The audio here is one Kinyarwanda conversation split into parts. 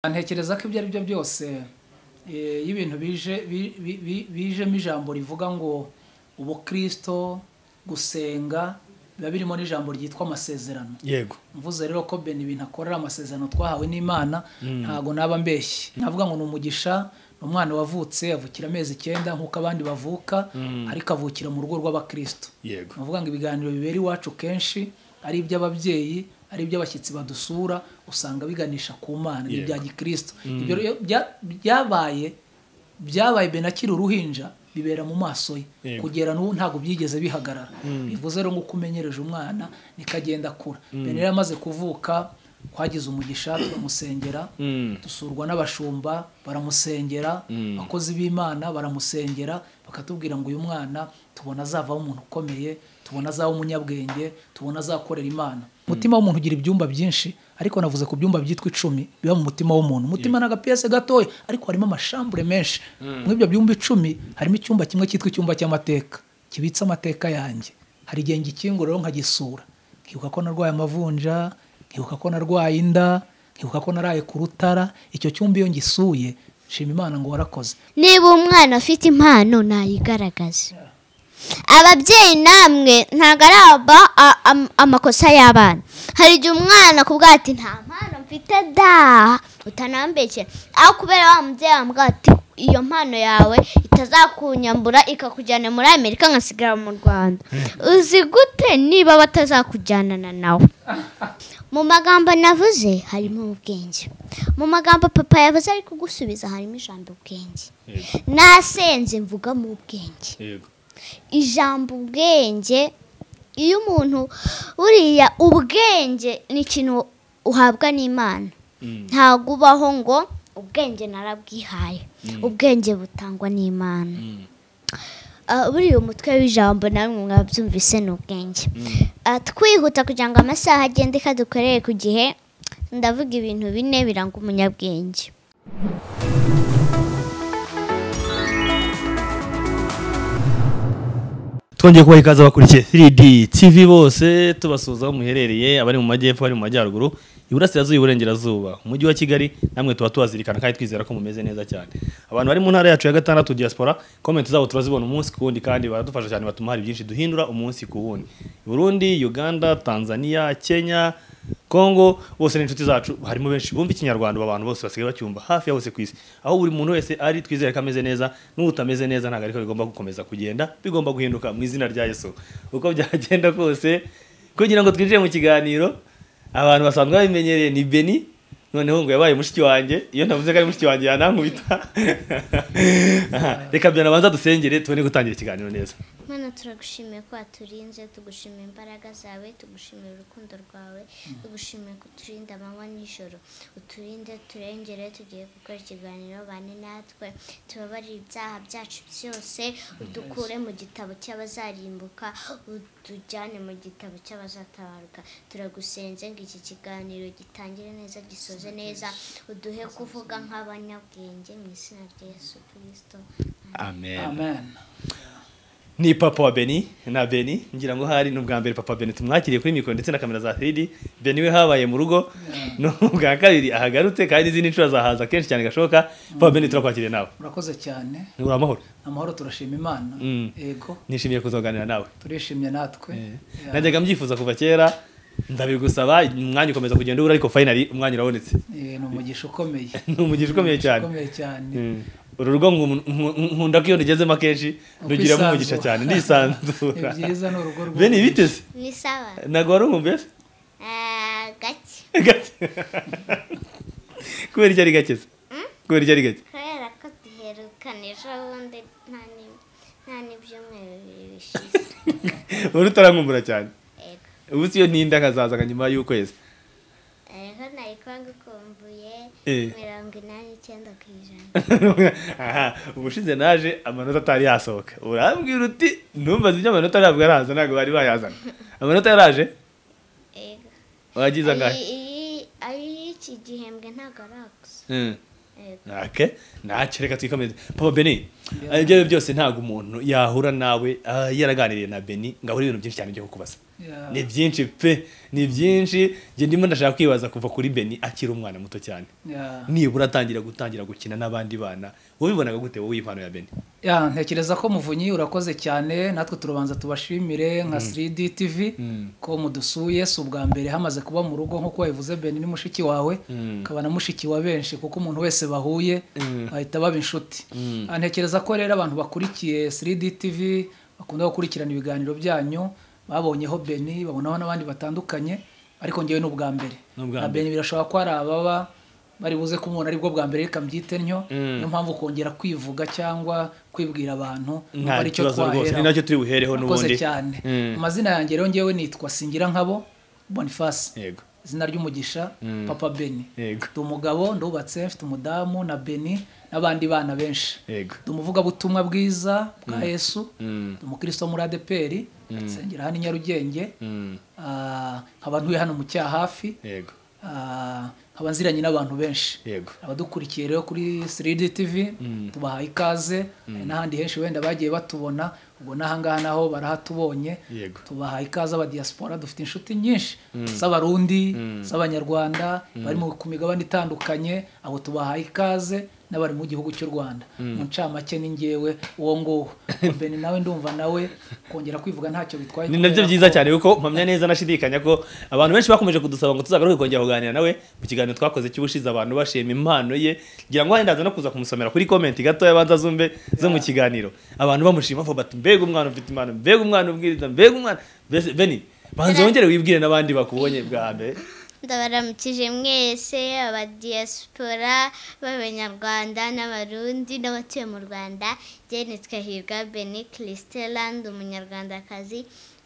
ntekereza ko ibyo ari byo byose eh, iyo ibintu bije bi- bi- bi- bijemo ijambo rivuga ngo ubukirisito gusenga biba birimo n'ijambo ryitwa amasezerano yego mvuze rero ko bene ibintu akorera amasezerano twahawe n'imana ntago naba mbeshye navuga ngo ni umugisha ni umwana wavutse avukira amezi icyenda nk'uko abandi bavuka ariko avukira mu rugo rw'abakristo yego ni ukuvuga ngo ibiganiro bibera iwacu kenshi ari iby'ababyeyi ari iby'abashyitsi badusura usanga biganisha ku mana ni Yego. ibya gikristo ibyo rero bya- byabaye byabaye ben akiri uruhinja bibera mu maso ye Yego. kugera n'ubu ntabwo byigeze bihagarara bivuze rero ngo uko umenyereje umwana niko agenda akura ben rero amaze kuvuka twagize umugisha turamusengera Mm. dusurwa n'abashumba baramusengera abakozi b'imana baramusengera bakatubwira ngo uyu mwana tubona azavaho umuntu ukomeye tubona azaba umunyabwenge tubona azakorera imana umutima w'umuntu ugira ibyumba byinshi ariko navuze ku byumba byitwa icumi biba mu mutima w'umuntu umutima ni agapiyese gatoya ariko harimo amashambure menshi muri ibyo byumba icumi harimo icyumba kimwe cyitwa icyumba cy'amateka kibitse amateka yanjye hari igihe ngikingura rero nkagisura nkibuka ko narwaye amavunja nkibuka ko narwaye inda nkibuka ko naraye ku rutara icyo cyumba iyo ngisuye nshima imana ngo warakoze niba umwana afite impano nayigaragaze ababyeyi namwe ntabwo ari aba a- am- amakosa y'abana hari igihe umwana akubwira ati nta mpano mfite da utanambekera aho kubera wa mubyeyi wambwira ati iyo mpano yawe itazakunyambura ikakujyana muri amerika nkasigara mu rwanda uzi gute niba batazakujyanana nawe mu magambo navuze harimo ubwenge mu magambo papa yavuze ari kugusubiza harimo ijambo ubwenge yego nasenze mvuga mu ubwenge yego ijambo ubwenge iyo umuntu buriya ubwenge ni ikintu uhabwa n'imana Mm. ntabwo ubaho ngo ubwenge narabwihaye ubwenge butangwa n'imana Mm. Ah, buriya umutwe w'ijambo namwe mwabyumvise ni ubwenge Ah, twihuta kugira ngo amasaha agende kadukorere ku gihe ndavuga ibintu bine biranga umunyabwenge twongeye kubaha ikaze abakurikiye 3D TV bose tubasuhuza aho muherereye abari mu majyepfo abari mu majyaruguru iburasirazuba iburengerazuba umujyi wa kigali namwe tuba tubazirikana kandi twizera ko mumeze neza cyane abantu bari mu ntara yacu ya gatandatu diaspora komenti zabo turazibona umunsi ku wundi kandi baradufasha cyane batuma hari byinshi duhindura umunsi ku wundi burundi uganda tanzania kenya kongo bose ni inshuti zacu harimo benshi bumva ikinyarwanda ubu abantu bose basigaye bacyumva hafi ya bose ku isi aho buri muntu wese ari twizere ko ameze neza n'utameze neza ntabwo ariko bigomba gukomeza kugenda bigomba guhinduka mu izina rya yesu uko byagenda kose kugira ngo twinjire mu kiganiro abantu basanzwe babimenyereye ni beni noneho ngo yabaye mushiki wanjye iyo navuze ko ari mushiki wanjye yanankubita Aha, reka byanabanza dusengere tubone gutangira ikiganiro neza Mana turagushimiye ko waturinze tugushimiye imbaraga zawe tugushimiye urukundo rwawe tugushimiye ko uturinda amanywa n'ijoro uturinde turengere tugiye gukora ikiganiro bane natwe tubabarire ibyaha byacu byose udukure mu gitabo cy'abazarimbuka utujyane mu gitabo cy'abazatabaruka turagusenze ngo iki kiganiro gitangire neza gisoze neza uduhe kuvuga nk'abanyabwenge mu izina rya Yesu kirisito amen amen ni papa wa beni na beni ngira ngo hari n'ubwa mbere papa beni tumwakiriye kuri mikoro ndetse na kamera za 3D beni we habaye mu rugo no ubwa kabiri ahagarutse kandi izindi nshuro azahaza kenshi cyane gashoboka papa beni turakwakiriye nawe murakoze cyane uri amahoro amahoro turashima imana Mm. yego nishimiye kuzaganira nawe turishimye natwe Ya. najyaga mbyifuza kuva kera ndabigusaba umwanya ukomeza kugenda ubura ariko finally umwanya urabonetse Eh, ni umugisha ukomeye ni umugisha ukomeye cyane ukomeye cyane Mm. uru rugo nku- nku- nkunda ko iyo ndugezemo akenshi ndugiramo umugisha Ukwisanzura. cyane ndisanzura Ni byiza, ni urugo rwiza. beni biteze ni sawa ntabwo wari umwumvise Ah, gake Gake. kubera icyari gake se kubera icyari gake kubera ko duherukana ejo bundi nta ni- nta n'ibyumweru bibiri bishize uri utarankumbura cyane Ego. ubu si yo ntinda nkazazaga nyuma y'ukwezi ariho nari kuba ngukumbuye Eh. mirongo inani n'icyenda ku ijana Aha, ubushize naje amanota atari yasohoka urambwira uti numvaze ibyo amanota ntabwo araza ntabwo bari bayazana amanota yaraje Ego. wagize angahe Ayi- iyi- ayi- iki gihembwe ntabwo aragusa Mm. Ego. ake ntacyo reka twikomeze papa beni ibyo ari byo byose ntabwo umuntu yahura nawe ah, yaraganiriye na beni ngo abure ibintu byinshi cyane byo kukubaza Yeah. ni byinshi pe ni byinshi njye ndimo ndashaka kwibaza kuva kuri beni akiri umwana muto cyane Yeah. nibura atangira gutangira gukina n'abandi bana wabibonaga gute wowe impano ya beni Ya, ntekereza ko muvunyi urakoze cyane natwe turubanza tubashimire nka 3D TV ko mudusuye si ubwa mbere hamaze kuba mu rugo nk'uko wabivuze Beni ni mushiki wawe akaba na mushiki wa benshi kuko umuntu wese bahuye bahita baba inshuti Ah, ntekereza ko rero abantu bakurikiye 3D TV bakunda gukurikirana ibiganiro byanyu babonyeho Beni babonaho n'abandi batandukanye ariko ngewe ni ubwa mbere Ni ubwa na mbere. Beni birashobora ko hari ababa bari buze ko umuntu aribwo bwa mbere reka mbyite ntyo niyo mpamvu kongera kwivuga cyangwa kwibwira abantu nta numva ari cyo kibazo rwose ni twaheraho. nacyo turi buhereho Murakoze n'ubundi cyane Mm. amazina yanjye rero ngewe nitwa singira nkabo boniface yego izina ry'umugisha papa beni Yego. ndi umugabo ndubatse mfite umudamu na beni n'abandi bana benshi yego ndi umuvugabutumwa bwiza bwa yesu Mm. ndi umukristo wo muri adeperi nsengera hano i nyarugenge Mm. Ah, nkaba ntuye hano mu cyahafi yego Ah, nkaba nziranye n'abantu benshi yego abadukurikiye rero kuri 3D TV tubahaye ikaze hari n'ahandi henshi wenda bagiye batubona ubwo n'ahangaha naho barahatubonye Yego. tubahaye ikaze abadiyasipora dufite inshuti nyinshi z'abarundi z'abanyarwanda bari mu- ku migabane itandukanye abo tubahaye ikaze n'abari mu gihugu cy'u rwanda mu ncamake ni ngewe uwo nguwo beni nawe ndumva nawe kongera kwivuga ntacyo bitwaye ni nabyo kubera byiza ko- cyane kuko mpamya neza nashidikanya ko abantu benshi bakomeje kudusaba ngo tuzagaruke kongera kuganira nawe mu kiganiro twakoze cy'ubushize abantu bashima impano ye ngira ngo wenda ndaza no kuza kumusomera kuri komenti gatoya banza zumve zo mu kiganiro abantu bamushima bavuga bati mbega umwana ufite impano mbega umwana ubwiriza mbega umwana Mbese, beni banza wongere wibwire n'abandi bakubonye bwa mbere ndabaramukije mwese abadiyasipora b'abanyarwanda n'abarundi n'abatuye mu rwanda jyene twahirwa beni christela ndi umunyarwandakazi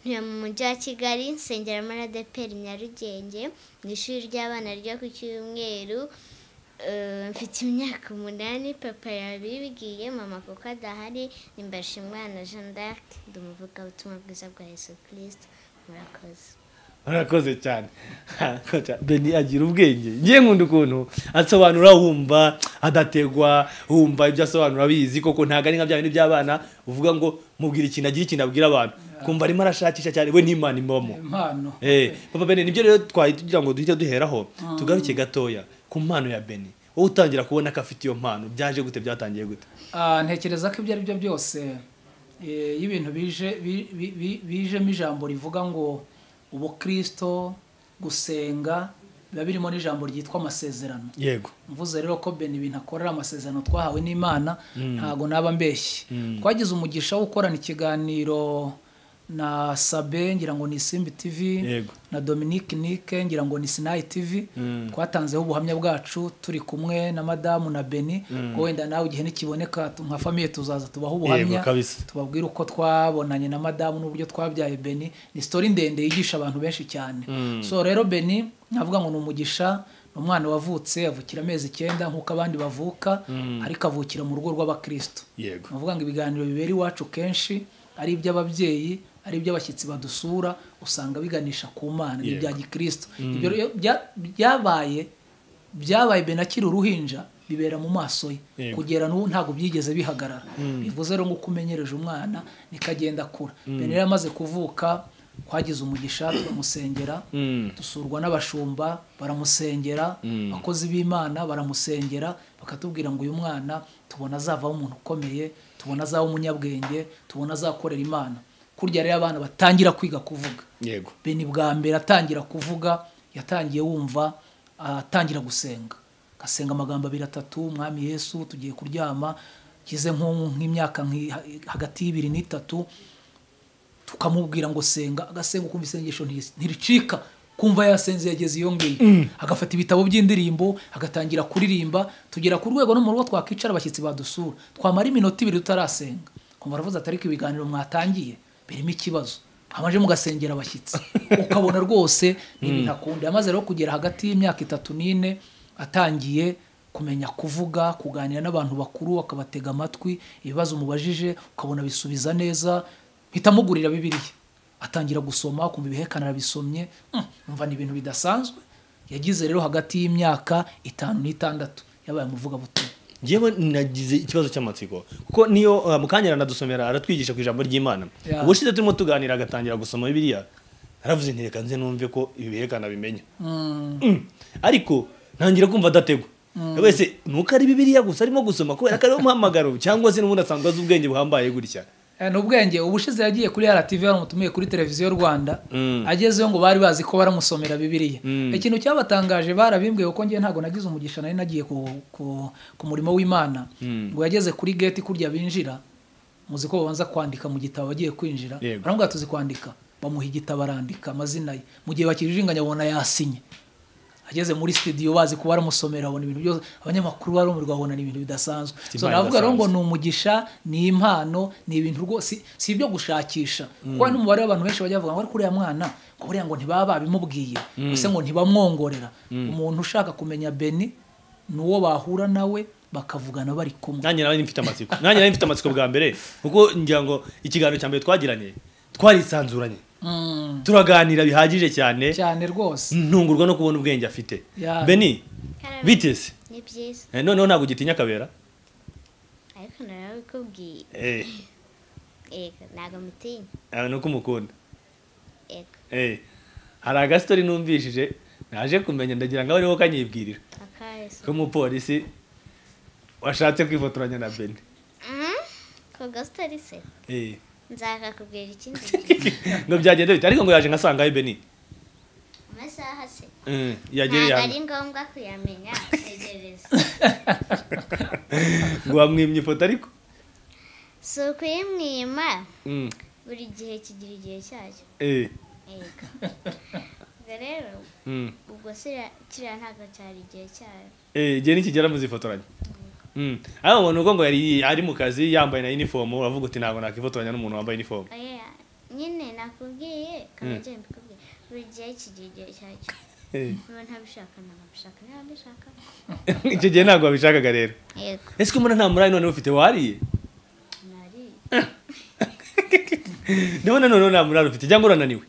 ntuye mu mujyi wa kigali nsengera muri adeperi nyarugenge mu ishuri ry'abana ryo ku cyumweru Eh, mfite imyaka umunani papa yabibwiye mama kuko adahari nimbarisha umwana jean d'arc ndi umuvugabutumwa bwiza bwa yesu kirisito murakoze murakoze cyane Koca, beni agira ubwenge ngiye nkunda ukuntu asobanura wumva adategwa wumva ibyo asobanura abizi koko ntabwo ari nka bya bindi by'abana uvuga ngo mubwira ikintu agira ikintu abwira abantu kumva arimo arashakisha cyane we n'imana imamo impano Eh, papa beni nibyo rero twari tugira ngo duhite duheraho tugaruke gatoya ku mpano ya beni wowe utangira kubona ko afite iyo mpano byaje gute byatangiye gute Ah, ntekereza ko ibyo ari byo byose eh, iyo ibintu bije bi- bi- bi- bijemo ijambo rivuga ngo ubukristo gusenga biba birimo n'ijambo ryitwa amasezerano yego mvuze rero ko beni ibintu akorera amasezerano twahawe n'imana ntago naba mbeshye twagize umugisha wo gukorana ikiganiro na sabe ngira ngo ni simbi tv Yego. na dominique nike ngira ngo ni sinayi tv twatanzeho ubuhamya bwacu turi kumwe na madamu na beni ko wenda nawe igihe nikiboneka tu- nka famiye tuzaza tubaho ubuhamya Yego, kabisa. tubabwire uko twabonanye na madamu n'uburyo twabyaye beni ni sitori ndende yigisha abantu benshi cyane so rero beni navuga ngo ni umugisha ni umwana wavutse avukira amezi icyenda nk'uko abandi bavuka ariko avukira mu rugo rw'abakristo yego ni ukuvuga ngo ibiganiro bibera iwacu kenshi ari iby'ababyeyi ari iby'abashyitsi badusura usanga biganisha ku mana ni Yego. ibya gikristo ibyo rero bya- byabaye byabaye benakiri uruhinja bibera mu maso ye Yego. kugera n'ubu ntabwo byigeze bihagarara bivuze rero ngo uko umenyereje umwana niko agenda akura bene rero amaze kuvuka twagize umugisha turamusengera Mm. dusurwa n'abashumba baramusengera abakozi b'imana baramusengera bakatubwira ngo uyu mwana tubona azavaho umuntu ukomeye tubona azaba umunyabwenge tubona azakorera imana kurya rero abana batangira kwiga kuvuga yego beni bwa mbere atangira kuvuga yatangiye wumva atangira gusenga agasenga amagambo abiri atatu umwami yesu tugiye kuryama kize nko- nk'imyaka nk'i- hagati y'ibiri n'itatu tukamubwira ngo senga agasenga ukumva isengesho nti- ntiricika kumva yasenze yageze iyo ngiyo agafata ibitabo by'indirimbo agatangira kuririmba tugera ku rwego no mu rugo twakwicara abashyitsi badusura twamara iminota ibiri tutarasenga kumva aravuze ati ariko ibiganiro mwatangiye birimo ikibazo amaje mugasengera abashyitsi ukabona rwose ni ibintu akunda yamaze rero kugera hagati y'imyaka itatu n'ine atangiye kumenya kuvuga kuganira n'abantu bakuru akabatega amatwi ibibazo umubajije ukabona bisubiza neza mpita mugurira bibiliya atangira gusoma kumva ibihekane arabisomye Mm, umva ni ibintu bidasanzwe yagize rero hagati y'imyaka itanu n'itandatu yabaye umuvugabutumwa njyewe nagize ikibazo cy'amatsiko kuko niyo uh, mukanya aradusomera aratwigisha ku ijambo ry'imana Yeah. ubushize turimo tuganira agatangira gusoma bibiliya naravuze nti reka nze numve ko ibi birekana bimenya Mm. Mm. ariko ntangira kumva adategwa wese nuko ari bibiriya gusa arimo gusoma kubera ko ariho muhamagaro cyangwa se n'ubundi asanzwe azi ubwenge buhambaye gutya Eh, ni ubwenge ubushize yagiye kuri RTV baramutumiye kuri televiziyo Rwanda Mm. agezeyo ngo bari bazi ko baramusomera bibiliya Mm. ikintu cyabatangaje barabimbwiye kuko njye ntabwo nagize umugisha nari nagiye ku, ku, ku murimo w'Imana Mm. ngo yageze kuri gate kurya binjira muzi ko babanza kwandika mu gitabo bagiye kwinjira Yego. baramubwira tuzi kwandika bamuha igitabo arandika amazina ye mu gihe bakirijinganya babona yasinye ageze muri studio bazi kuba baramusomera babona ibintu byose abanyamakuru barumirwa babona ni ibintu bidasanzwe Afite so impano navuga rero ngo idasanzwe. ni umugisha ni impano ni ibintu rwose si- si ibyo gushakisha kuko hari n'umubare w'abantu benshi bajya bavuga ngo ariko uriya mwana ngo buriya ngo ntibaba babimubwiye gusa ngo ntibamwongorera umuntu ushaka kumenya beni ni uwo bahura nawe bakavugana bari kumwe nanjye nawe mfite amatsiko nanjye nawe mfite amatsiko bwa mbere kuko ngira ngo ikiganiro cya mbere twagiranye twarisanzuranye Mm, turaganira bihagije cyane cyane rwose ntungurwa no kubona ubwenge afite Ya. beni biteze ni byiza Eh, noneho ntabwo ugitinya akabera ariko narabikubwiye Eh, yego ntabwo mutinya ah, nuko umukunda yego Eh, hari agasitori numvishije naje kumenya ndagira ngo abe ariho kanyibwirira akahise ko umupolisi washatse kwifotoranya na beni ko gasitari se Eh, nzakakubwira ikindi ngo byagenda bite ariko ngo yaje nkasangayo beni amasaha se Eh, yagera ntabwo ihano ari ngombwa kuyamenya tegereza ngo wamwimye ifoto ariko si ukuyimwima Mm, buri gihe kigira igihe cyacyo eh, yego ubwo rero mm. ubwo siriya kiriya ntabwo cyari igihe cyayo Eh, igihe nikigera muzifotoranya Mm. ariko ngo nuko ngo yari ari mu kazi yambaye na uniform uravuga uti ntabwo nakifotoranya n'umuntu wambaye uniform oya nyine nakubwiye kabageni mbikubwiye buri gihe kigira igihe cyacyo Eh, niba ntabishaka ntabwo mbishaka niba mbishaka icyo gihe ntabwo wabishakaga rero yego ese ko mbona nta murayi none ufite wariye nari ndabona noneho nta murayi ufite cyangwa urananiwe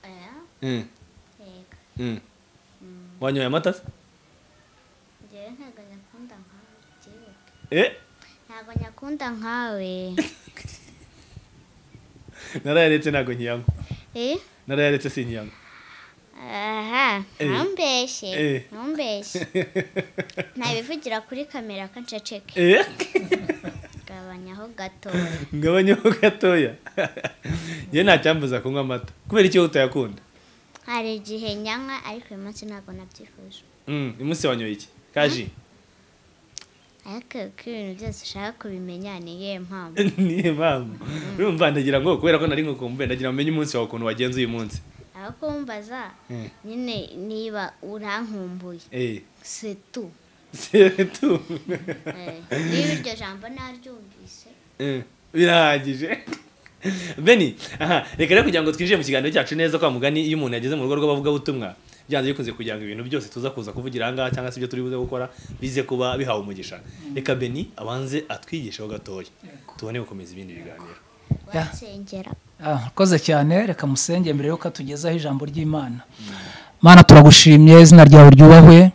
oya Mm, yego mm. wanyoye amata se njyewe ntabwo nyakunda nkawe byibuke Eh, ntabwo nyakunda nkawe narayaretse ntabwo nkiyanywa eh narayaretse sinyiyanywa aha Eh. ntumbeshye Eh. ntumbeshye ntabivugira kuri kamera ko nceceke Eh, gabanyaho gatoya ngabanyaho gatoya njye nta cyambuza kunywa amata kubera iki wowe utayakunda hari igihe nyanywa ariko uyu munsi ntabwo nabyifuje Mm, uyu munsi wanyoye iki kaji ariko ko ibintu byose ushaka kubimenya ni iyihe mpamvu niyo mpamvu urumva ndagira ngo kubera ko nari nko kumve ndagira ngo umenye umunsi wawe ukuntu wagenze uyu munsi aho kumbaza Eh. nyine niba urankumbuye Eh, setu c'est tout. Eh, niba iryo jambo naryumvise Eh, birahagije beni aha reka rero kugira ngo twinjire mu kiganiro cyacu neza kwa mugani iyo umuntu yageze mu rugo rw'abavugabutumwa byanze bikunze kugira ngo ibintu byose tuza kuza kuvugira aha ngaha cyangwa se ibyo turi buze gukora bize kuba bihawe umugisha reka beni abanze atwigisheho gatoya tubone gukomeza ibindi biganiro Yeah. wansengera Ah, Urakoze cyane reka musenge mbere yuko atugezaho ijambo ry'imana mana turagushimye izina ryawe ryubahwe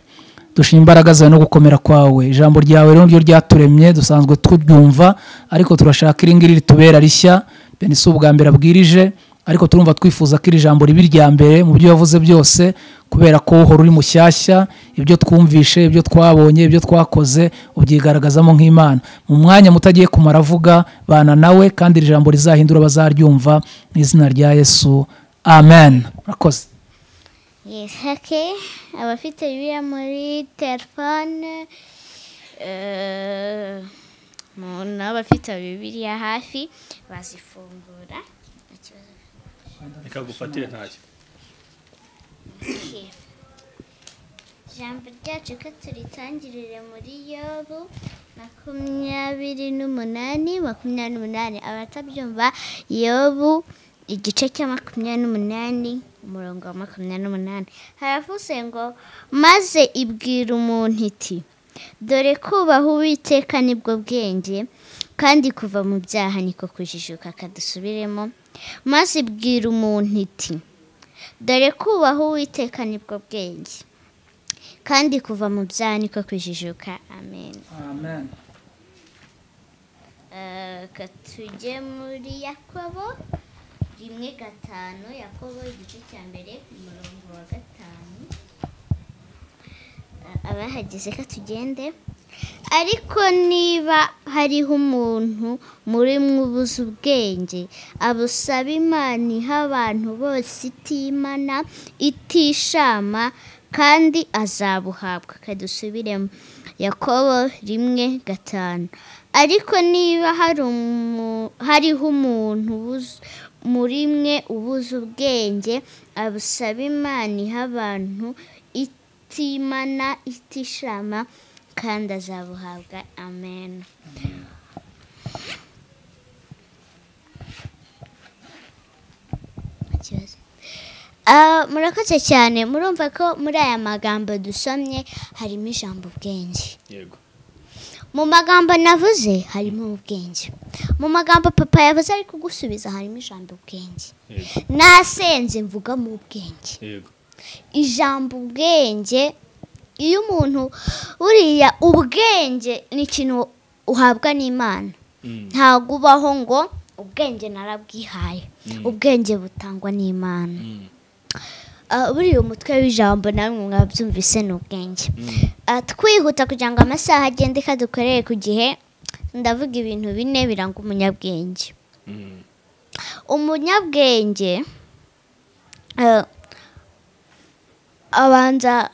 dushima imbaraga zawe no gukomera kwawe ijambo ryawe rero niryo ryaturemye dusanzwe turyumva ariko turashaka iri ngiri ritubera rishya bene si ubwa mbere abwirije ariko turumva twifuza ko iri jambo riba irya mbere mu byo wavuze byose kubera ko uhora uri mushyashya ibyo twumvishe ibyo twabonye ibyo twakoze ubyigaragazamo nk'imana mu mwanya mutagiye kumara avuga bana nawe kandi iri jambo rizahindura abazaryumva mu izina rya yesu amen murakoze Yes, okay. Abafite bibiliya muri telefone eh, mu- n'abafite bibiliya hafi bazifungura. Nta kibazo. reka gufatire ntacyo Okay. Ijambo ryacu ko turitangirire muri yobu makumyabiri n'umunani makumyabiri n'umunani abatabyumva yobu igice cya makumyabiri n'umunani umurongo wa makumyabiri n'umunani haravuze ngo maze ibwira umuntu iti dore kubaha uwiteka nibwo bwenge kandi kuva mu byaha niko kujijuka akadusubiremo maze ibwira umuntu iti dore kubaha uwiteka nibwo bwenge kandi kuva mu byaha niko kujijuka amen amen Eh, ka tujye muri yakobo rimwe gatanu yakobo igice cya mbere ku murongo wa gatanu A- abahageze ka tugende ariko niba hariho umuntu muri mwubuze ubwenge abusaba imana iha abantu bose itimana itishama kandi azabuhabwa kadusubiremo yakobo rimwe gatanu ariko niba hari umu- hariho umuntu ubuze- muri mwe ubuze ubwenge abusaba imana iha abantu itimana itishama kandi azabuhabwa amen ikibazo Ah, murakoze cyane murumva ko muri aya magambo dusomye harimo ijambo ubwenge yego mu magambo navuze harimo ubwenge mu magambo papa yavuze ari kugusubiza harimo ijambo ubwenge yego nasenze mvuga mu ubwenge yego ijambo ubwenge iyo umuntu buriya ubwenge ni ikintu uhabwa n'imana Mm, ntabwo ubaho ngo ubwenge narabwihaye ubwenge butangwa n'imana mm, Ah, buriya umutwe w'ijambo namwe mwabyumvise ni ubwenge mm. Ah, twihuta kugira ngo amasaha agende kandi dukorere ku gihe ndavuga ibintu bine biranga umunyabwenge Mm, umunyabwenge eh, abanza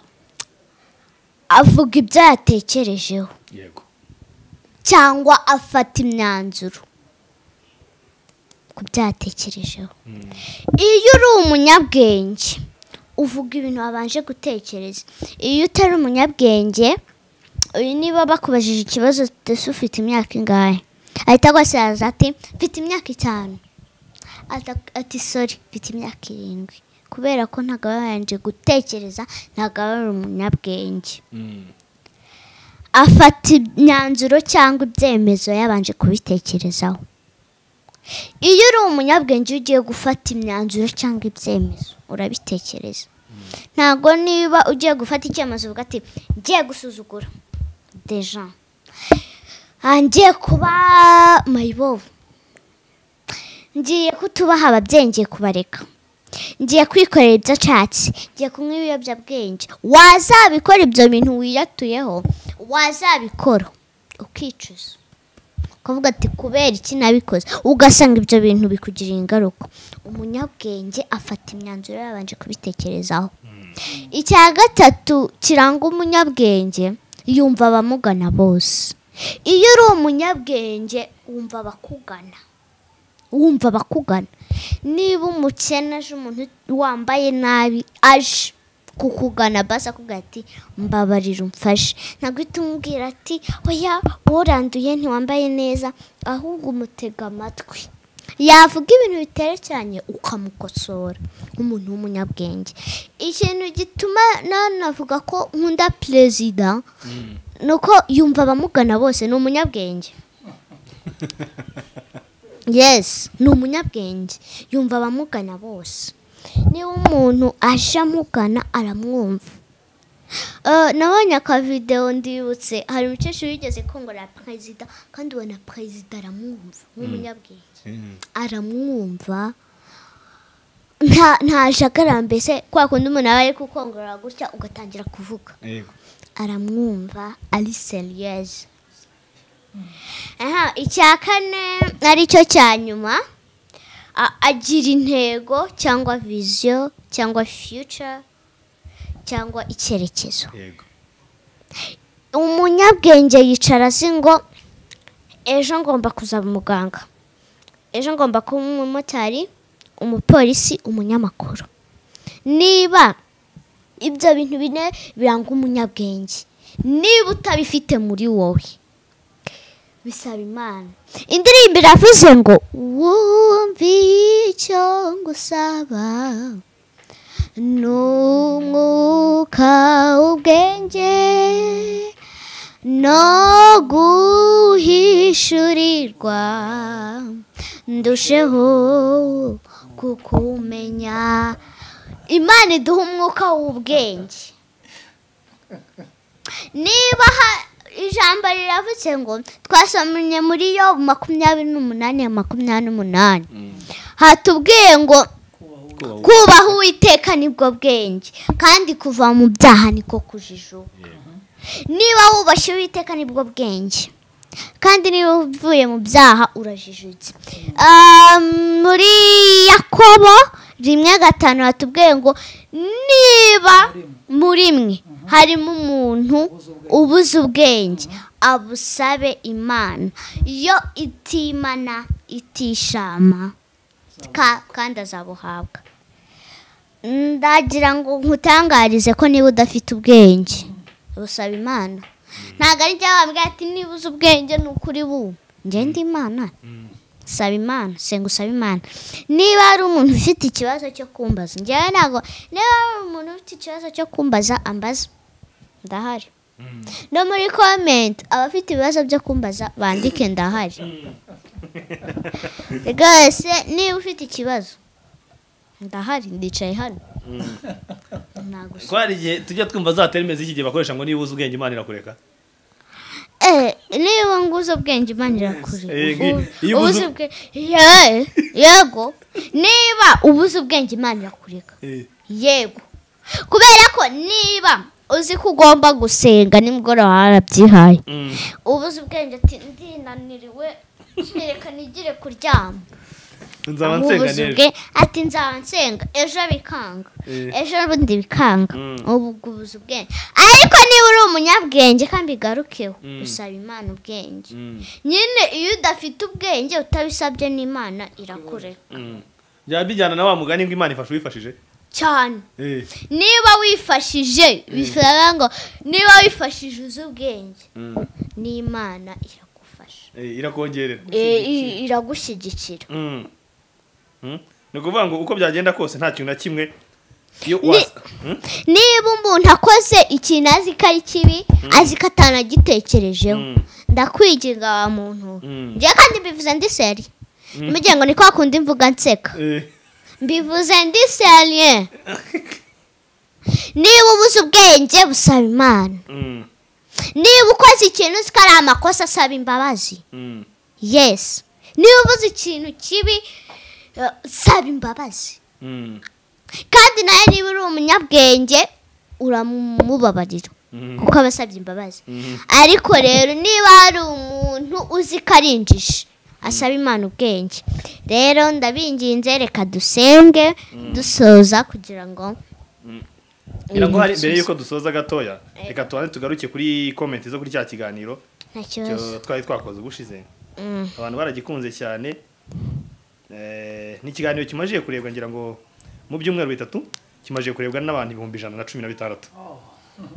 avuga ibyo yatekerejeho yego cyangwa afata imyanzuro ku byo yatekerejeho Mm, iyo uri umunyabwenge uvuga ibintu wabanje gutekereza iyo utari umunyabwenge uyu niba bakubajije ikibazo ese ufite imyaka ingahe ahita agusaza ati mfite imyaka itanu Ata- ati sori mfite imyaka irindwi kubera ko ntabwo wabanje gutekereza ntabwo aba ari umunyabwenge mm, afata imyanzuro cyangwa ibyemezo yabanje kubitekerezaho iyo uri umunyabwenge iyo ugiye gufata imyanzuro cyangwa ibyemezo urabitekereza ntabwo niba ugiye gufata icyemezo uvuga ati ngiye gusuzugura deja Ah, ngiye kuba mayibobo ngiye kutubaha ababyeyi ngiye kubareka ngiye kwikorera ibyo ashatse ngiye kunywa ibiyobyabwenge wazabikora ibyo bintu wiyatuyeho wazabikora ukicuza ukavuga ati kubera iki nabikoze ugasanga ibyo bintu bikugiriye ingaruka umunyabwenge afata imyanzuro yabanje kubitekerezaho icya gatatu kiranga umunyabwenge yumva abamugana bose iyo uri umunyabwenge wumva abakugana wumva abakugana niba umukene aje umuntu wambaye nabi aje kukugana basi akubwira ati mbabarira umfashe ntabwo uhita umubwira ati oya uranduye ntiwambaye neza ahubwo umutega amatwi yavuga ibintu biterekeranye ukamukosora umuntu w'umunyabwenge ikintu gituma nanavuga ko nkunda perezida ni uko yumva abamugana bose ni umunyabwenge yes ni umunyabwenge yumva abamugana bose niba umuntu aje amugana aramwumva Eh, nabonye akavidewo ndibutse hari umukecuru wigeze kongorera perezida kandi ubona perezida aramwumva nk'umunyabwenge mm, aramwumva nta ntajagara mbese kwa kundi umuntu aba ari kukongorera gutya ugatangira kuvuga yego aramwumva ari seriyeze aha icya kane aricyo cya nyuma a- agira intego cyangwa viziyo cyangwa fiyuca cyangwa icyerekezo yego umunyabwenge yicara azi ngo ejo ngomba kuzaba umuganga ejo ngomba kuba umumotari umupolisi umunyamakuru niba ibyo bintu bine biranga umunyabwenge niba utabifite muri wowe bisaba imana indirimbo iravuze ngo wumve icyo ngusaba n'umwuka ubwenge no guhishurirwa ndusheho kukumenya imana iduha umwuka w'ubwenge niba ha- ijambo riravutse ngo twasomye muri yo makumyabiri n'umunani makumyabiri n'umunani Mm, hatubwiye ngo kubaha uwo- kubaha uwiteka nibwo bwenge kandi kuva mu byaha niko kujijuka niba wubashye uwiteka nibwo bwenge kandi niba uvuye mu byaha urajijutse Ah, muri yakobo rimwe gatanu hatubwiye ngo niba muri mwe harimo umuntu ubuze ubwenge abusabe imana yo itimana itishama ka- kandi azabuhabwa ndagira ngo nkutangarize ko niba udafite ubwenge busaba imana ntabwo ari njya wabwira ati niba uzi ubwenge ni ukuri bumva ngende imana saba imana senga usaba imana niba hari umuntu ufite ikibazo cyo kumbaza njyewe ntabwo niba hari umuntu ufite ikibazo cyo kumbaza ambaza ndahari no muri komenti abafite ibibazo byo kumbaza bandike ndahari rwose niba ufite ikibazo ndahari ndicaye hano ntabwo ko hari igihe tujya twumva za terime z'iki gihe bakoresha ngo niba uzi ubwenge imana irakureka Eh, niba nguze ubwenge imana irakure Eh, Ubu- iyo ubuze- ubuze ubwenge Ye- yego niba ubuze ubwenge imana irakureka yego kubera ko niba uzi ko ugomba gusenga nimugoroba warabyihaye Mm. ubuze ubwenge ati ndinaniriwe reka nigire kuryama nzaba Ubu nsenga ubuze neza ubwe- ati nzaba nsenga ejo bikanga Eh. ejo bundi bikanga Mm. ubu ubwo ubuze ubwenge ariko niba uri umunyabwenge kandi bigarukeho usaba imana ubwenge Mm, nyine iyo udafite ubwenge utabisabye n'imana irakureka mm. byaba bijyana na wa mugani ngo imana ifasha uwifashije cyane Eh, niba wifashije bisaba ngo niba wifashije uzi ubwenge mm, n'imana iragufasha eh, irakongerera Eh, i- iragushyigikira Mm. Mm. ni ukuvuga ngo uko byagenda kose nta kintu na kimwe iyo Ni- wasa Mm? niba umuntu akoze ikintu azi ko ari kibi azi ko atanagitekerejeho Mm. ndakwinginga wa muntu Mm. njyewe kandi mbivuze ndi seri mugira ngo ni kwa kundi mvuga nseka Eh, mbivuze ndi seriye niba ubuze ubwenge busaba imana mm, niba ukoze ikintu uzi ko ari amakosa asaba imbabazi mm, yesi niba uvuze ikintu kibi eh, saba imbabazi mm, kandi nawe niba uri umunyabwenge uramubabarira mm, kuko aba asabye imbabazi mm, ariko rero niba hari umuntu uzi ko ari injiji asaba imana ubwenge rero ndabinginze reka dusenge dusoza kugira ngo ngira ngo hari mbere y'uko dusoza gatoya reka tubanze tugaruke kuri komenti zo kuri cya kiganiro nta cyo kibazo twari twakoze ubushize Mm. abantu baragikunze cyane Eh, ni ikiganiro kimajije kurebwa ngira ngo mu byumweru bitatu kimajije kurebwa n'abantu ibihumbi ijana na cumi na bitandatu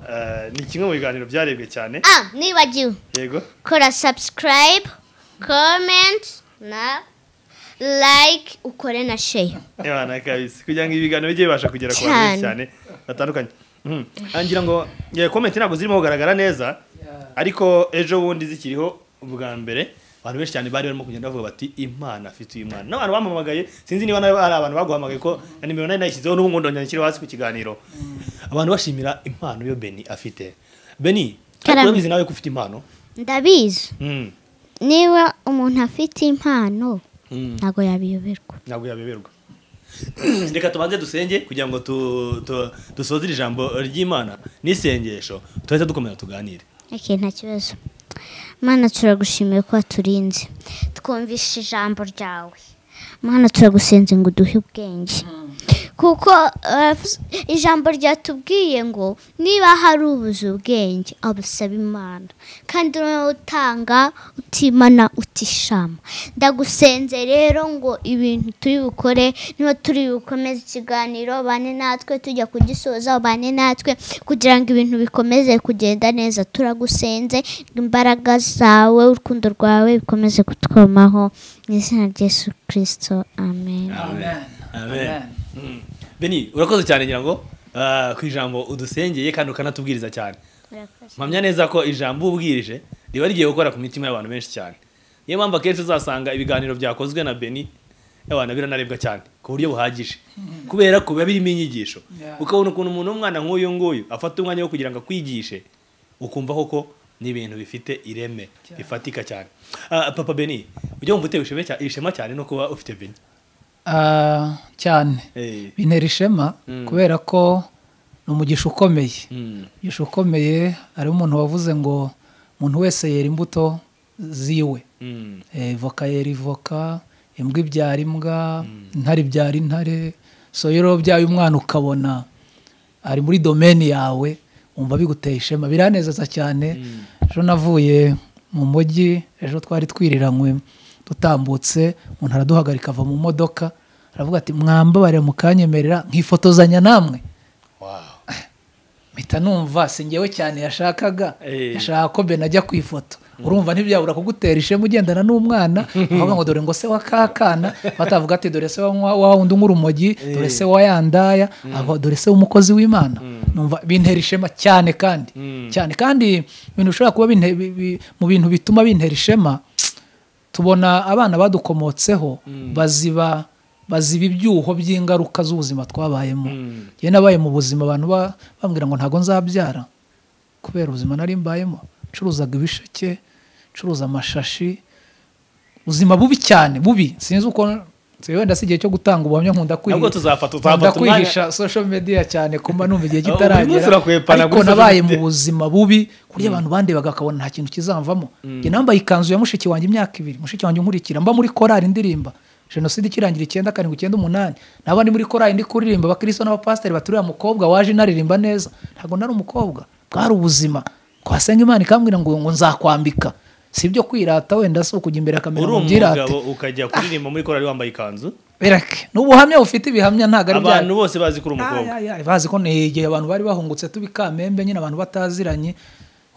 Eh, ni kimwe mu biganiro byarebwe cyane ah nibagiwe yego kora subscribe comment na like ukore na share Ebana kabisa kugira ngo ibiganiro bijye bibasha kugera ku bantu benshi cyane Cyane. batandukanye Mhm. Ah, ngira ngo eh, komenti ntabwo zirimo kugaragara neza ariko ejo bundi zikiriho ubwa mbere abantu benshi cyane bari barimo kugenda bavuga bati imana afite uyu mwana n'abantu bampamagaye sinzi niba nawe hari abantu baguhamagaye ko na nimero nari nayishyizeho n'ubu ngubu ndongera nshyiraho hasi ku kiganiro abantu bashimira impano yo beni afite beni ariko Karame. urabizi nawe ko ufite impano ndabizi Mm. niba umuntu afite impano Mm. ntabwo yabiyoberwa ntabwo yabeberwa reka tubanze dusenge kugira ngo tu- tu- dusoze iri jambo ry'imana n'isengesho tuhita dukomeza tuganire okay, nta kibazo mana turagushimiye ko waturinze twumvishe ijambo ryawe mana turagusenze ngo uduhe ubwenge kuko eh, ijambo ryatubwiye ngo niba hari ubuze ubwenge abusaba imana kandi noneho utanga utimana utishama ndagusenze rero ngo ibintu turi bukore niba turi bukomeze ikiganiro bane natwe tujya kugisoza bane natwe kugira ngo ibintu bikomeze kugenda neza turagusenze imbaraga zawe urukundo rwawe bikomeze kutwomaho mu izina rya yesu kirisito amen amen Amen. amen Mm. beni urakoze cyane ngira ngo ah, ku ijambo udusengeye kandi ukanatubwiriza cyane mpamya neza ko ijambo ubwirije riba rigiye gukora ku mitima y'abantu benshi cyane niyo mpamvu akenshi uzasanga ibiganiro byakozwe na beni abantu biranarebwa cyane ku buryo buhagije kubera ko biba birimo inyigisho Yeah. ukabona ukuntu umuntu w'umwana nk'uyu nguyu afata umwanya wo kugira ngo akwigishe ukumva koko ni ibintu bifite ireme bifatika cyane Ah, papa beni ujya wumva utewe ishema cya- ishema cyane no kuba ufite beni ah, cyane Eh, bintera ishema kubera ko ni umugisha ukomeye mm, umugisha ukomeye hariho umuntu wavuze ngo umuntu wese yera imbuto ziwe mm, Eh, voka yera ivoka imbwa ibyara imbwa intare ibyara intare so rero byaye umwana ukabona ari muri domeni yawe wumva biguteye ishema biranezeza cyane ejo navuye mu mujyi ejo twari twiriranywe dutambutse umuntu araduhagarika ava mu modoka aravuga ati mwambabarire mukanyemerera nkifotozanya namwe wow. mpita numva si ngewe cyane yashakaga Eh. yashaka ko ben ajya ku ifoto urumva ntibyabura kugutera ishema ugendana n'umwana uvuga ngo dore ngo se wa kakana batavuga ati dore se wa wa- wa wundi unywa urumogi dore se wa yandaya aba dore se w'umukozi w'imana numva bintera ishema cyane kandi Mm. cyane kandi ibintu bishobora kuba binte- bi- bi- mu bintu bituma bintera ishema tubona abana badukomotseho baziba baziba ibyuho by'ingaruka z'ubuzima twabayemo Mm. njye nabaye mu buzima abantu ba- bambwira ngo ntabwo nzabyara kubera ubuzima nari mbayemo ncuruzaga ibisheke ncuruza amashashi ubuzima bubi cyane bubi sinzi uko si- wenda si igihe cyo gutanga ubuhamya nkunda kwihi- Nabwo tuzafata- nkunda tuzafata umwanya. kwihisha social media cyane kuba numva igihe Buri munsi kitaragera urakwepana ariko kuri social nabaye mu media. buzima bubi ku buryo abantu bandeba bakabona nta kintu kizamvamo njye nambaye ikanzu ya mushiki wanjye imyaka ibiri mushiki wanjye nkurikira mba muri korali indirimba jenoside ikirangira icyenda karindwi icyenda umunani naba ndi muri korali ndi kuririmba abakristo n'abapasiteri baturiye mukobwa waje inaririmba neza ntabwo nari umukobwa bwari ubuzima twasenga imana ikambwira ngo ngo nzakwambika si ibyo kwirata wenda si ukujya imbere akamenya uri ngo mbyirate umugabo ukajya kuririmba muri korari wambaye ikanzu berake ni ubuhamya bufite ibihamya ntabwo ari bya abantu bose bazi ko uri umukobwa Ay, ay, ay, bazi ko ni igihe abantu bari bahungutse tubikamembe nyine abantu bataziranye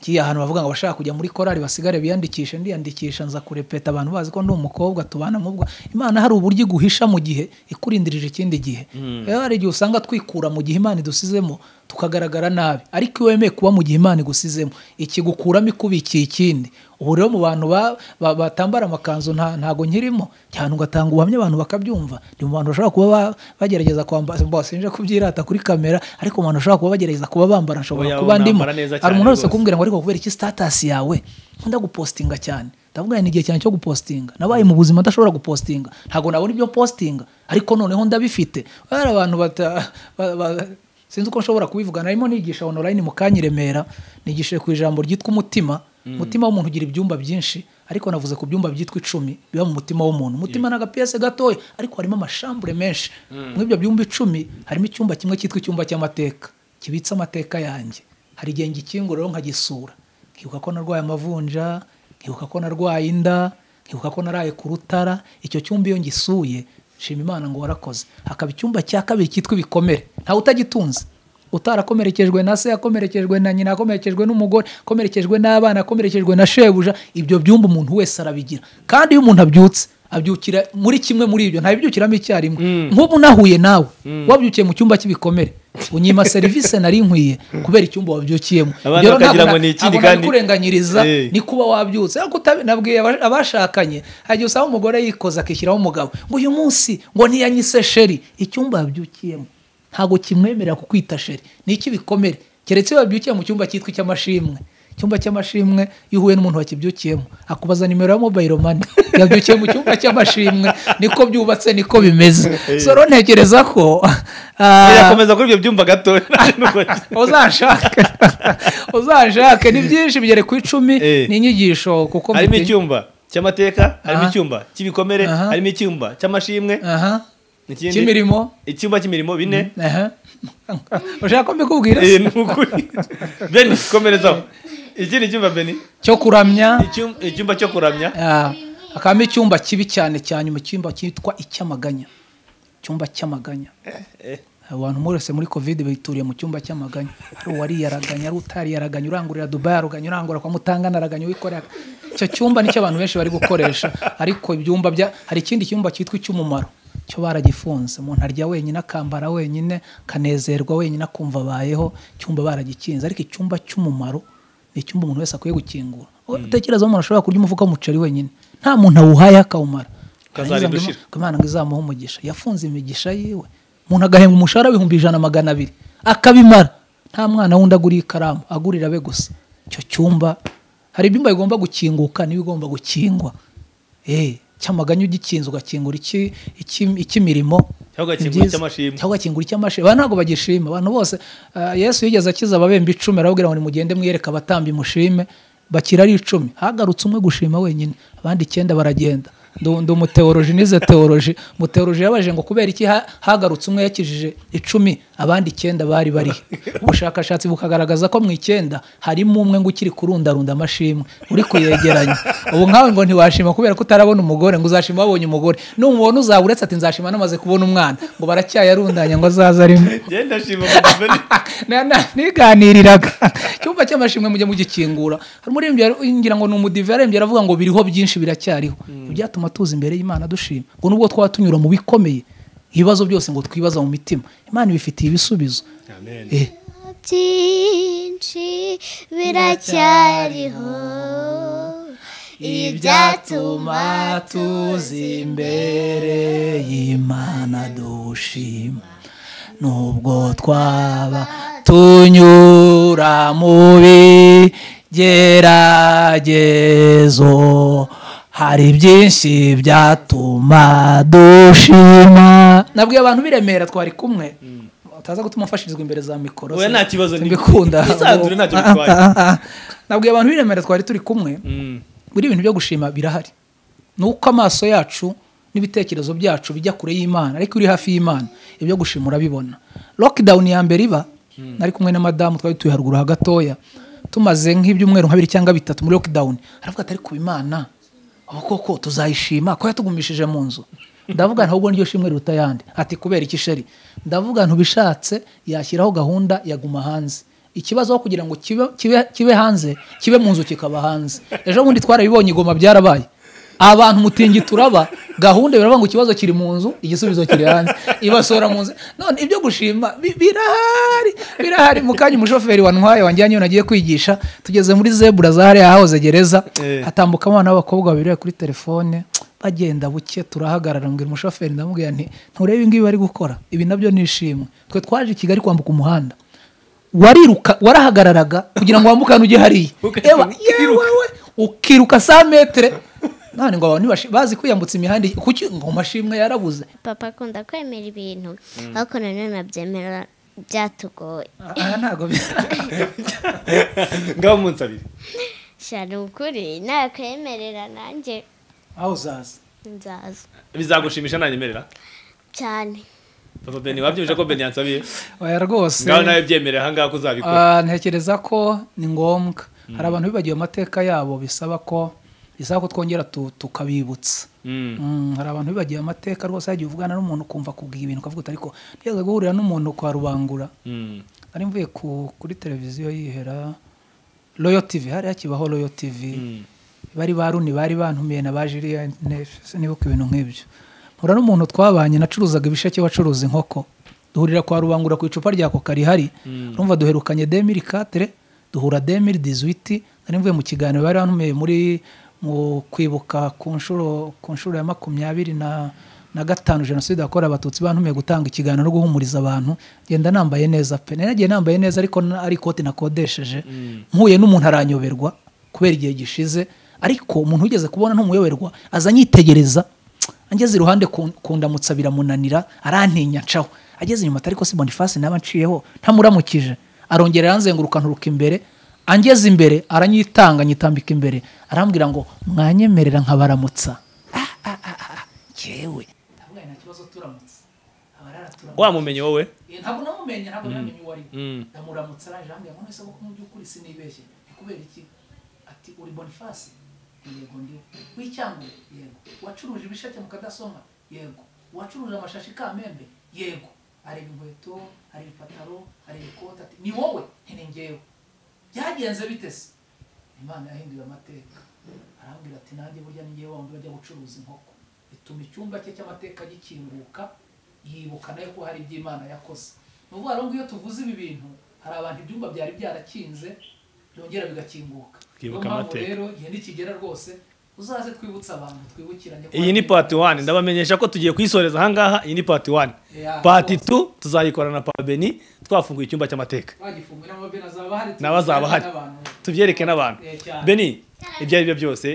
ngiye ahantu bavuga ngo bashaka kujya muri korali basigare biyandikishe ndiyandikisha nza kurepeta abantu bazi ko ndi umukobwa tubana mu bwa imana hari uburyo iguhisha mu gihe ikurindirije ikindi gihe rero hari igihe usanga twikura mu gihe imana idusizemo tukagaragara nabi ariko iyo wemeye kuba mu gihe imana igusizemo ikigukuramo ikubikiye ikindi ubu rero mu bantu ba- ba- batambara amakanzu nta- ntago nkirimo cyane ugatanga ubuhamya abantu bakabyumva ni mu bantu bashobora kuba ba- bagerageza kwambara mba sinje kubyirata kuri kamera ariko mu bantu bashobora kuba bagerageza kuba bambara nshobora Oya, kuba ndimo unambara neza hari cyane umuntu wese rwose. kumbwira ngo ariko kubera iki sitatasi yawe nkunda gupostinga cyane ndavuga ni igihe cyane cyo gupostinga nabaye mu buzima ndashobora gupostinga ntabwo nabona ibyo postinga ariko noneho ndabifite hari abantu bata ba- ba- sinzi uko nshobora kubivuga narimo nigisha online mu kanyiremera nigishe ku ijambo ryitwa umutima umutima w'umuntu ugira ibyumba byinshi ariko navuze ku byumba byitwa icumi biba mu mutima w'umuntu umutima ni agapiyese gatoya ariko harimo amashambure menshi muri ibyo byumba icumi harimo icyumba kimwe cyitwa icyumba cy'amateka kibitse amateka yanjye hari igihe ngikingo rero nkagisura nkibuka ko narwaye amavunja nkibuka ko narwaye inda nkibuka ko naraye ku rutara icyo cyumba iyo ngisuye nshima imana ngo warakoze hakaba icyumba cya kabiri cyitwa ibikomere ntawe utagitunze utarakomerekejwe na se yakomerekejwe na nyina akomerekejwe n'umugore akomerekejwe n'abana akomerekejwe na shebuja ibyo byumba umuntu wese arabigira kandi iyo umuntu abyutse abyukira muri kimwe muri ibyo ntabibyukiramo icyarimwe nk'ubu nahuye nawe wabyukiye mu cyumba cy'ibikomere unyima serivisi nari nkwiye kubera icyumba wabyukiyemo Abana Ibyo rero bakagira ntabwo ngo ni ikindi ntabwo kandi- nabikurenganyiriza Eh. ni kuba wabyutse ariko utabi- nabwiye aba- abashakanye hagiye usanga umugore yikoza akishyiraho umugabo ngo uyu munsi ngo ntiyanyise sheri icyumba yabyukiyemo ntabwo kimwemerera kukwita sheri ni icy'ibikomere keretse iyo wabyukiye mu cyumba cyitwa icy'amashimwe icyumba cy'amashimwe iyo uhuye n'umuntu wakibyukiyemo akubaza nimero ya mobayiro mani yabyukiye mu cyumba cy'amashimwe niko byubatse niko bimeze so rero ntekereza ko ah, birakomeza kuri ibyo byumba gatoya uzashake uzashake ni byinshi bigere ku icumi Eh. ni inyigisho kuko harimo mutinya- icyumba cy'amateka harimo Aha. icyumba cy'ibikomere Aha. harimo icyumba cy'amashimwe aha ikindi- cy'imirimo icyumba cy'imirimo bine aha ushaka ko mbikubwira Eh, ni ukuri beni komerezaho iki ni icyumba beni cyo kuramya Icyum- icyumba cyo kuramya Ah, hakabamo icyumba kibi cyane cyane mu cyumba cyitwa icy'amaganya icyumba cy'amaganya abantu mwese muri covid bituriye mu cyumba cy'amaganya hari uwariyaraganya ari utariyaraganya urangurira dubai araganya urangura kwa mutangana araganya uwikorera icyo cyumba nicyo abantu benshi bari gukoresha ariko ibyumba bya hari ikindi cyumba cyitwa icy'umumaro cyo baragifunze umuntu arya wenyine akambara wenyine akanezerwa wenyine akumva abayeho icyumba baragikinze ariko icyumba cy'umumaro ni icyumba umuntu wese akwiye gukingura utekereza umuntu ashobora kurya umufuka w'umuceri wenyine nta muntu awuhaye akawumara Ukazarinda Yagize ngo ushira. ngo imana ngo izamuhe umugisha yafunze imigisha yiwe umuntu agahembwa umushahara w'ibihumbi ijana na magana abiri akabimara nta mwana wundi aguriye ikaramu agurira abe gusa icyo cyumba hari ibyumba bigomba gukinguka n'ibigomba gukingwa Eh, cyamaganya ugikinze ugakingura iki- iki- icy'imirimo Cyangwa Ni ugakingura byiza. icy'amashimwe. cyangwa ugakingura icy'amashimwe abantu ntabwo bagishima abantu bose ah, yesu yigeze akiza ababembe icumi arababwira ngo nimugende mwiyereke abatambyi mushime bakira ari icumi hagarutse umwe gushima wenyine abandi icyenda baragenda Ndu- ndi umuteoroji nize teoroji umuteoroji yabajije ngo kubera iki ha- hagarutse umwe yakijije icumi abandi icyenda bari barihe ubushakashatsi bukagaragaza ko mu icyenda harimo umwe ngo ukiri kurundarunda amashimwe uri kuyegeranya ubu nkawe ngo ntiwashima kubera ko utarabona umugore ngo uzashima wabonye umugore n'umubona uzaba uretse ati nzashima namaze kubona umwana ngo baracyayarundanya ngo azaze arimo genda shima mugabane Na- na- niganiriraga icyumba cy'amashimwe mujye mugikingura hari umuririmbyi yari- ngira ngo ni umudive yarembye aravuga ngo biriho byinshi biracyariho ibyatuma tuza imbere y'imana dushima ngo nubwo twaba tunyura mu bikomeye ibibazo byose ngo twibaza mu mitima imana ibifitiye ibisubizo Amen. Eh, byinshi biracyariho ibyatuma tuza imbere y'imana dushima nubwo twaba tunyura mu bigeragezo hari byinshi byatuma dushima nabwiye abantu biremera twari kumwe utaza gutuma mfashirizwa imbere za mikoro Oya, nta kibazo, ni- mbikunda nisanzure, ntacyo bitwaye. nabwiye abantu biremera twari turi kumwe Mm. buri bintu byo gushima birahari ni uko amaso yacu n'ibitekerezo byacu bijya kure y'imana ariko iyo uri hafi y'imana ibyo gushima urabibona lockdown ya mbere iba nari kumwe na madamu twari dutuye haruguru ha gatoya tumaze nk'ibyumweru nka bibiri cyangwa bitatu muri lockdown aravuga ati ariko imana aho koko tuzayishima ko yatugumishije mu nzu ndavuga ntabwo niryo shimwe riruta ayandi ati kubera iki sheri ndavuga ntubishatse yashyiraho gahunda yaguma hanze ikibazo aho kugira ngo kibe, kibe, kibe hanze kibe mu nzu kikaba hanze ejo bundi twarabibonye igoma byarabaye abantu mutingi turaba gahunda biravuga ngo ikibazo kiri mu nzu igisubizo kiri hanze ibasohora mu nzu none ibyo gushima bi- birahari birahari mu kanya umushoferi wantwaye wanjyanye iyo nagiye kwigisha tugeze muri zebura zahariya ahahoze gereza Eh. hatambuka abana b'abakobwa babiri bari kuri telefone bagenda buke turahagarara mbwira umushoferi ndamubwira nti nturebe ibi ngibi bari gukora ibi nabyo ni ishimwe twe twaje i kigali kwambuka umuhanda wariruka warahagararaga kugira ngo wambukane ujye hariya Ukajya Ewa, ukiruka. yewewe, ukiruka sa metere none ngo abantu ntibashi- bazi kwiyambutsa imihanda kuki ngo amashimwe yarabuze papa akunda kwemera ibintu ariko nanone abyemera byatugoye aha ntabwo bi- ngaho umunsi abiri shana ukuri nakwemerera nanjye aho uzaza nzaza bizagushimisha nanyemerera cyane papa beni wabyumvise ko beni yansabiye oya rwose ngaho nawe byemerera aha ngaha ko uzabikora Ah, ntekereza ko ni ngombwa hari abantu bibagiwe amateka yabo bisaba ko bisaba ko twongera tu- tukabibutsa Mm. Mm, hari abantu bibagiwe amateka rwose yagiye uvugana n'umuntu ukumva kubwira ibintu ukavuga uti ariko ntigeze guhurira n'umuntu kwa rubangura Mm. nari mvuye ku, kuri televiziyo yihera royo tv hari hakibaho royo tv Mm. bari ba runi bari bantumiye na ba jiliyani nibuka ibintu nk'ibyo mpura n'umuntu twabanye nacuruzaga ibisheke wacuruza inkoko duhurira kwa rubangura ku icupa rya koka rihari rumva duherukanye demiri katire duhura demiri dizwiti nari mvuye mu kiganiro bari bantumiye muri mu kwibuka ku nshuro ku nshuro ya makumyabiri na na gatanu jenoside yakorewe abatutsi bantumiye gutanga ikiganiro no guhumuriza abantu ngenda nambaye neza pe nari nagiye nambaye neza ariko na- ari ikoti nakodesheje mpuye n'umuntu aranyoberwa kubera igihe gishize ariko umuntu wigeze kubona ntumuyoberwa aza anyitegereza angeze iruhande ku- kundamutsa biramunanira arantinya ncaho ageze inyuma atari ko si bonifasi naba nciyeho ntamuramukije arongera aranzenguruka nturuka imbere angeze imbere aranyitanga anyitambika imbere arambwira ngo mwanyemerera nkabaramutsa Ah, ah, ah, ah, jyewe ndavuga nta kibazo turamutse abarara turamutse wamumenye wowe Eh, ntabwo namumenya ntabwo namenye uwo ari we. Mm. ndamuramutsa araje ambwira ngo nese koko mu by'ukuri sinibeshye ni kubera iki ati uri bonifasi yego ndiwe w'icyangwe yego wacuruje ibisheke mu kadasoma yego wacuruje amashashi kamembe yego areba inkweto areba ipataro areba ikote ati ni wowe nti ni njyewe byagenze bite se imana yahindura amateka arambwira ati nanjye burya ni njyewe wambi bajya gucuruza inkoko bituma icyumba cye cy'amateka gikinguka yibuka nayo ko hari iby'imana yakoze ni ukuvuga rero ngo iyo tuvuze ibi bintu hari abantu ibyumba byari byarakinze byongera bigakinguka niyo Twibuka mpamvu amateka. rero igihe nikigera rwose uzaze twibutse abantu twibukiranye ko iyi ni pati wani ndabamenyesha ko tugiye kuyisoreza aha ngaha iyi ni pati wani Yeah, pati rwose. tu tuzayikora na papa beni twafunguye icyumba cy'amateka twagifunguye n'amabeni azaba ahari n'abazaba bahari n'abantu. tubyereke n'abantu Eh, cyane. beni ibyo ari byo byose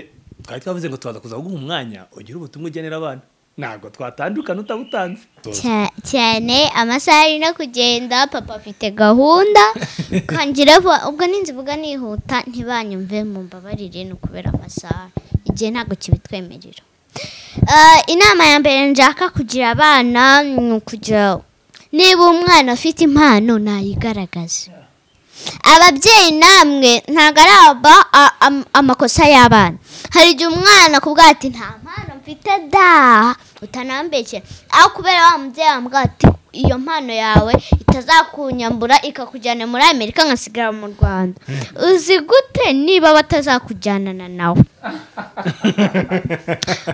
twari twavuze ngo tubaza kuza guha umwanya ugira ubutumwa ugenera abana ntabwo twatandukana utabutanze Cya- cyane amasaha ari no kugenda papa afite gahunda kangira vuba ubwo ninzivuga nihuta ntibanyumve mumbabarire ni ukubera amasaha igihe ntabwo kibitwemerera Ah, inama ya mbere nshaka kugira abana ni ukugira niba umwana afite impano nayigaragaze ababyeyi namwe ntabwo ari aba a- am- amakosa y'abana hari igihe umwana kuvuga ati nta mpano mfite da utanambekera aho kubera wa mubyeyi wambwira ati iyo mpano yawe itazakunyambura ikakujyana muri amerika nkasigara mu rwanda uzi gute niba batazakujyanana nawe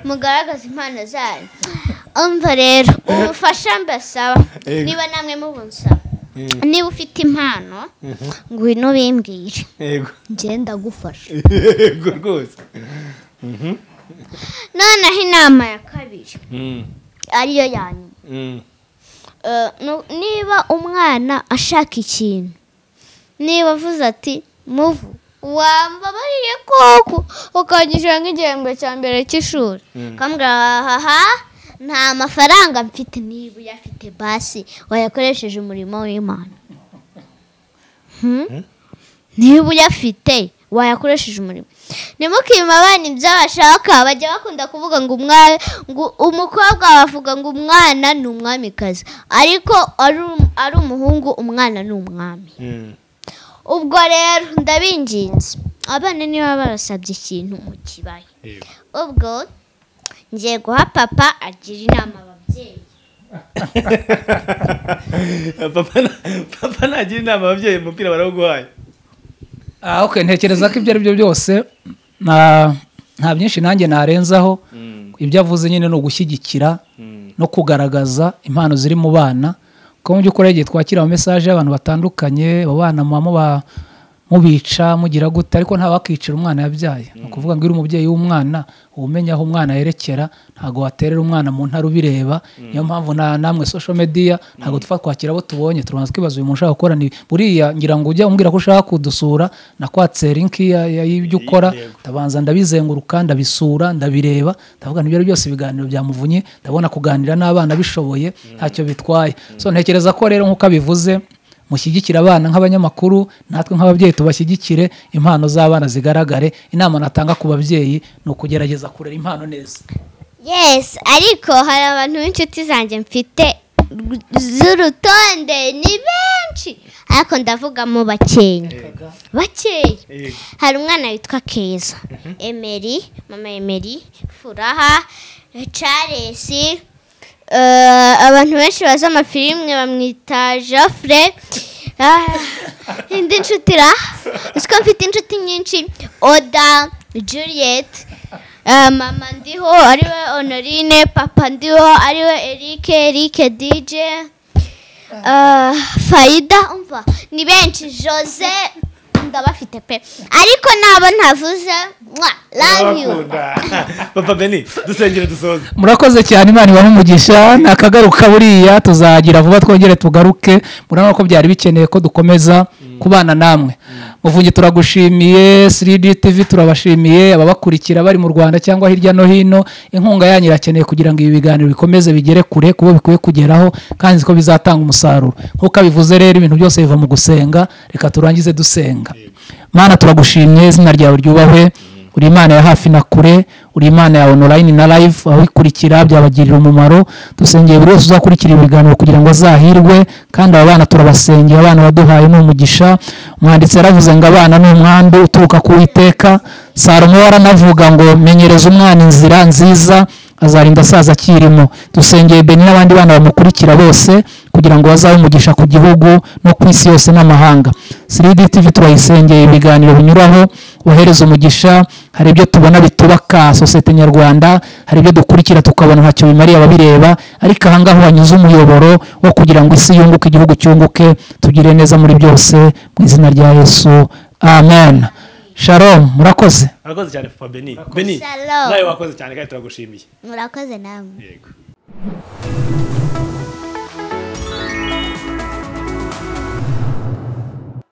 mugaragaza impano zanyu umva rero ubufasha mbasaba Ego. niba namwe mubunsaba niba ufite impano ngwino bimbwire yego ngenda gufasha yego rwose noneho inama ya kabiri Mm, ariyo yanyu mm, Eh, nu- niba umwana ashaka ikintu niba avuze ati muvu wambabariye koko ukanyishyura nk'igihembwe cya mbere cy'ishuri ukambwira haha nta mafaranga mfite niba uyafite basi wayakoresheje umurimo w'imana Hmm? niba uyafite wayakoresheje umurimo ntimukima abana ibyo bashaka bajya bakunda kuvuga ngo umwa- ngo umukobwa bavuga ngo umwana ni umwamikazi ariko ari um- ari umuhungu umwana ni umwami mm. ubwo rero ndabinginze abana niba barasabye ikintu mu kibaya Yego. ubwo ngiye guha papa agira inama ababyeyi Papa na- papa nagira inama ababyeyi umupira barawuguhaye Ah, okay, ntekereza ko ibyo ari byo byose na- nta byinshi nanjye narenzaho ibyo avuze nyine ni ugushyigikira no kugaragaza impano ziri mu bana kuko mu by'ukuri igihe twakira amamesaje y'abantu batandukanye abo bana muba muba- mubica mugira gute ariko nta wakicira umwana yabyaye ni ukuvuga ngo uri umubyeyi w'umwana uba umenya aho umwana yerekera ntabwo waterera umwana mu ntara ubireba niyo mpamvu na namwe social media ntabwo tufa kwakira abo tubonye turabanza twibaza uyu muntu ushaka gukora ni buriya ngira ngo ujya umbwira ko ushaka kudusura nakwatse linki ya- ya- y'ibyo ukora Yego. ndabanza ndabizenguruka ndabisura ndabireba ndavuga ibyo ari byose ibiganiro byamuvunnye ndabona kuganira n'abana bishoboye ntacyo bitwaye so ntekereza ko rero nk'uko abivuze mushyigikire abana nk'abanyamakuru natwe nk'ababyeyi tubashyigikire impano z'abana zigaragare inama natanga ku babyeyi ni ukugerageza kurera impano neza Yes, ariko hari abantu b'inshuti zanjye mfite z'urutonde ni benshi ariko ndavuga mu bakeya bakeya Yego. hari umwana witwa keza emeri mama emeri furaha caresi eh, abantu benshi bazi amafilime bamwita jofure indi nshuti ra uzi ko mfite inshuti nyinshi oda juliet eh, mama ndiho ariwe honorine papa ndiho ariwe erike erike dj Ah, fayida umva ni benshi jose ndabafite pe ariko nabo ntavuze mwa love you Ndabakunda. papa beni dusengere dusoze murakoze cyane imana ibahe umugisha nakagaruka buriya tuzagira vuba twongere tugaruke murabona ko byari bikeneye ko dukomeza kubana namwe muvunyi turagushimiye 3D TV turabashimiye ababakurikira bari mu Rwanda cyangwa hirya no hino inkunga yanyu irakeneye kugira ngo ibi biganiro bikomeze bigere kure kubo bikwiye kugeraho kandi nzi ko bizatanga umusaruro nk'uko abivuze rero ibintu byose biva mu gusenga reka turangize dusenga mana turagushimye izina ryawe ryubahwe uri imana ya hafi na kure uri imana ya online na live ababikurikira byabagirira umumaro dusengeye buri wese uzakurikira ibiganiro kugira ngo azahirwe kandi aba bana turabasengeye abana baduhaye ni umugisha umwanditsi yaravuze ngo abana ni umwambi uturuka ku witeka salomo yaranavuga ngo menyereza umwana inzira nziza azarinda asaza akirimo dusengeye beni n'abandi bana bamukurikira bose kugira ngo bazabe umugisha ku gihugu no ku isi yose n'amahanga 3D TV turayisengeye ibiganiro binyuraho wohereza umugisha hari ibyo tubona bitubaka sosiyete nyarwanda hari ibyo dukurikira tukabona ntacyo bimariye ababireba ariko ahangaha wanyuze umuyoboro wo kugira ngo isi yunguke igihugu cyunguke tugire neza muri byose mu izina rya yesu amen shalom murakoze urakoze cyane papa beni beni Shalom. nawe wakoze cyane kandi turagushimiye murakoze namwe yego